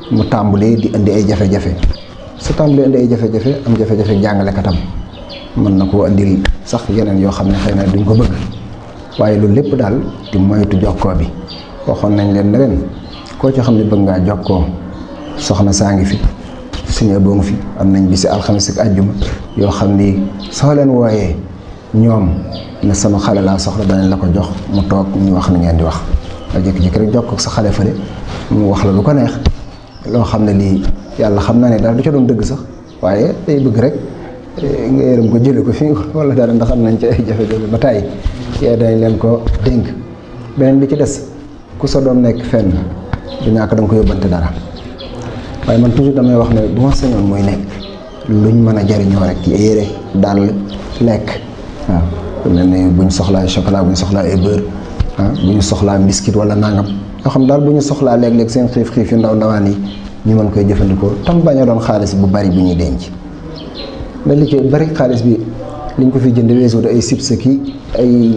mu tàmbalee di indi ay jafe-jafe su tàmbalee indi ay jafe-jafe am jafe-jafe jàngalekatam mën na koo indil sax yeneen yoo xam ne xëy na duñ ko bëgg waaye loolu lépp daal di moytu jokkoo bi waxoon nañ leen ne leen koo ci xam ne bëgg ngaa jokkoo soxna saa ngi fi suñu boo ngi fi am nañ bisi alxames ak àjjuma yoo xam ni soo leen wooyee ñoom ne sama xale laa soxla danañ la ko jox mu toog ñu wax ni ngeen di wax nga jékki-jékki rek jokkoo ak sa xale fële mu wax la lu ko neex loo xam ne lii yàlla xam naa ne daal du ca doon dëgg sax waaye day bëgg rek nga yërëm ko jële ko fi wala dara ndax am nañ ci ay jafe-jafe ba tàyyi yee dañ leen ko dénk beneen bi ci des ku sa doom nekk fenn du ñàkk da nga ko yóbbante dara waaye man toujours damay wax ne bu ma sañoon muy nekk luñ mën a jariñoo rek yére dàll lekk waaw lu mel ne bu ñu soxlaa chocolat bu ñu soxlaa ay beurre ah bu ñu soxlaa biscuit wala nangam yoo xam daal bu ñu soxlaa léeg-léeg seen xiif-xiif yu ndaw ndawaan yi ñu mën koy jëfandikoo tam bañ a doon xaalis bu bari bu ñuy denc mais li ci bari xaalis bi liñ ko fi jënd weesu ay sib sa kii ay